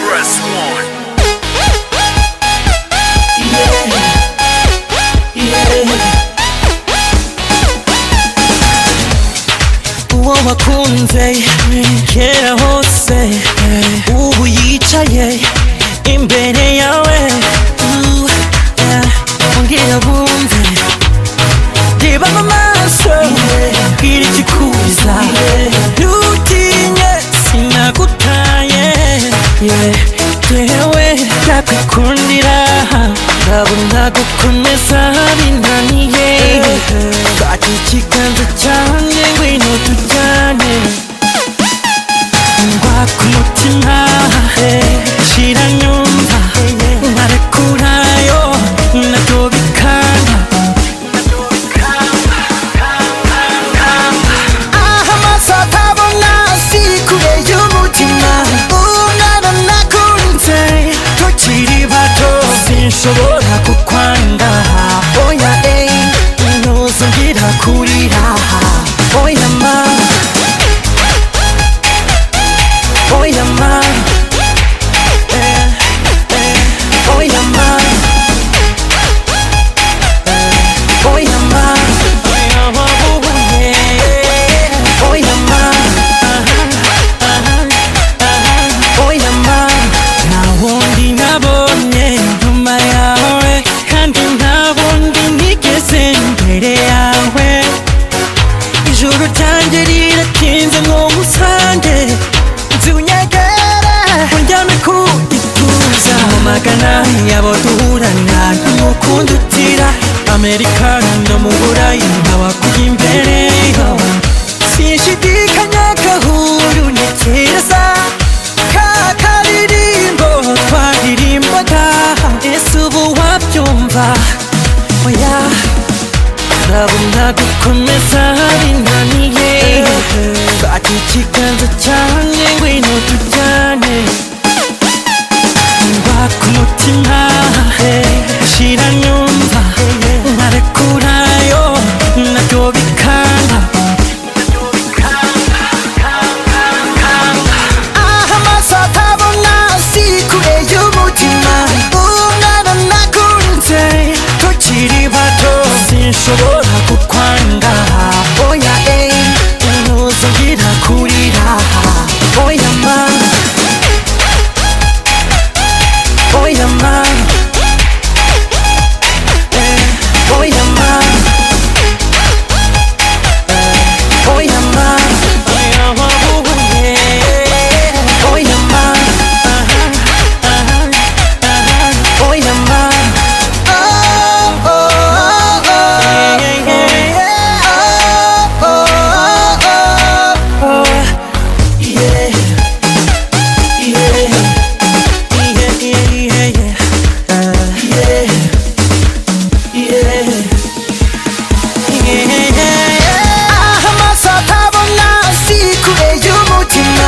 Press one. uwo wakunze kera hose ubu yicaye imbere yawe Ooh, yeah. ongera bumve reba mu maso bwira ikikubuza ntutinye sinagutaye Yeah, yewe ndakwikundira ndabona gukomeza binaniye fata ikiganza cyanjye ngwino tujyane ngwa ku mutima shira nyumva narekurayo nabyo bikanga aha amaso atabona si kure y'umutima umwana nakunze tukiri bato sinshobora kukwanga oya eyi ntuzongera kurira oya ma oya ma Eh, eh, oya ma oya ma oya ma oya ma oya mama nta wundi nabonye nyuma yawe kandi nta wundi nigeze imbere yawe ijuru ryanjye riratinze mwumusange nzi unyegere unjyane ku ituza mu magana yabo duhurana n'umukundo utira amerika no mu burayi nkaba kuri imbere sinshidikanya gahuru ni keza ka karirimbo twaririmbaga ese ubu wabyumva oya ndabona gukomeza binaniye fata ikiganza cyanjye ngwino tujyane ngwa ku mutima shira nyumva narekurayo nabyo bikanga aha amaso atabona si kure y'umutima umwana nakunze tukiri bato sinshobora kukwanga oya eyi ntuzongera kurira oya ma oya ma Eh, oya ma oya ma oya ma oya ma oya ma oh oh oh oh oh oh yeah yeah yeah yeah yeah yeah amaso atabona si kure y'umutima